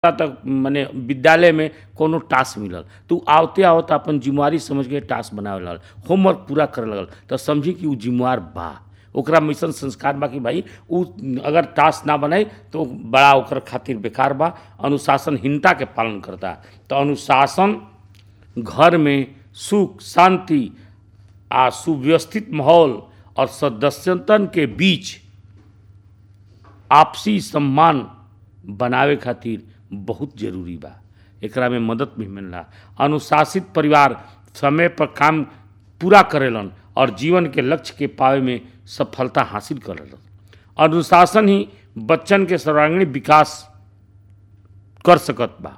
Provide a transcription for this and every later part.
तक मने विद्यालय में कोनो टास्क मिलल तो उ आवते आवत अपन जिम्मेवारी समझ के टास्क बनावे लगल होमवर्क पूरा करे लगल तो समझी कि उ जिम्मेवार बा ओकरा में अइसन संस्कार बा कि भाई उ अगर टास्क ना बनाई तो बड़ा ओकर खातिर बेकार बा अनुशासनहीनता के पालन करता तो अनुशासन घर में सुख शांति आ सुव्यवस्थित माहौल और सदस्यतन के बीच आपसी सम्मान बनावे खातिर बहुत जरूरी बा एकरा में मदद भी मिलला अनुशासित परिवार समय पर काम पूरा करेलन और जीवन के लक्ष्य के पावे में सफलता हासिल करेलन अनुशासन ही बच्चन के सर्वांगीण विकास कर सकत बा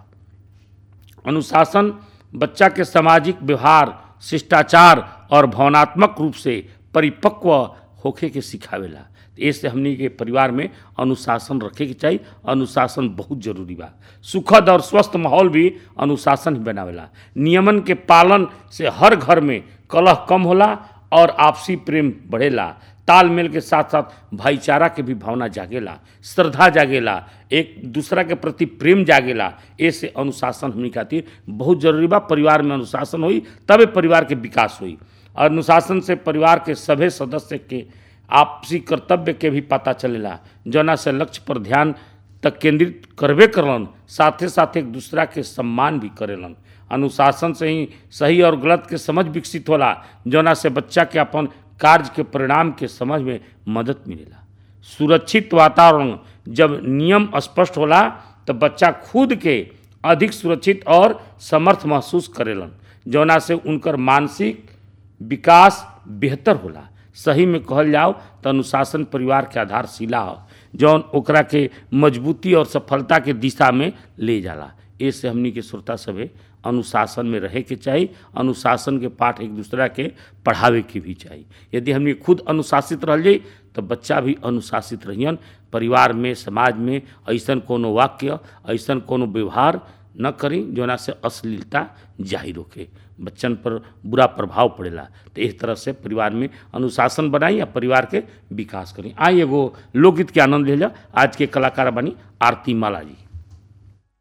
अनुशासन बच्चा के सामाजिक व्यवहार शिष्टाचार और भावनात्मक रूप से परिपक्व होखे के सिखावेला ऐसे हमनी के परिवार में अनुशासन रखे के चाहिए अनुशासन बहुत जरूरी बा सुखद और स्वस्थ माहौल भी अनुशासन ही बनावेला नियमन के पालन से हर घर में कलह कम होला और आपसी प्रेम बढ़ेला तालमेल के साथ साथ भाईचारा के भी भावना जागेला श्रद्धा जागेला एक दूसरा के प्रति प्रेम जागेला ऐसे अनुशासन हमनी खातिर बहुत जरूरी बा परिवार में अनुशासन होई तबे परिवार के विकास होई अनुशासन से परिवार के सभे सदस्य के आपसी कर्तव्य के भी पता चलेला जना से लक्ष्य पर ध्यान तक केंद्रित करबे करलन साथे साथ एक दूसरा के सम्मान भी करेलन अनुशासन से ही सही और गलत के समझ विकसित होला जना से बच्चा के अपन कार्य के परिणाम के समझ में मदद मिलेला सुरक्षित वातावरण जब नियम स्पष्ट होला तो बच्चा खुद के अधिक सुरक्षित और समर्थ महसूस करेलन जौना से उनकर मानसिक विकास बेहतर होला सही में कहल जाओ तो अनुशासन परिवार के आधारशिला हो जौन ओकरा के मजबूती और सफलता के दिशा में ले जाला ऐसे हमनी के श्रोता सभे अनुशासन में रहे के चाही अनुशासन के पाठ एक दूसरा के पढ़ावे के भी चाही यदि हमनी खुद अनुशासित रह जाई तो बच्चा भी अनुशासित रहियन परिवार में समाज में ऐसन कोनो वाक्य ऐसन कोनो व्यवहार न करी जोना से अश्लीलता जाहिर होके बच्चन पर बुरा प्रभाव पड़ेला तो इस तरह से परिवार में अनुशासन बनाई या परिवार के विकास करी आई एगो लोकगीत के आनंद ले जा आज के कलाकार बनी आरती माला जी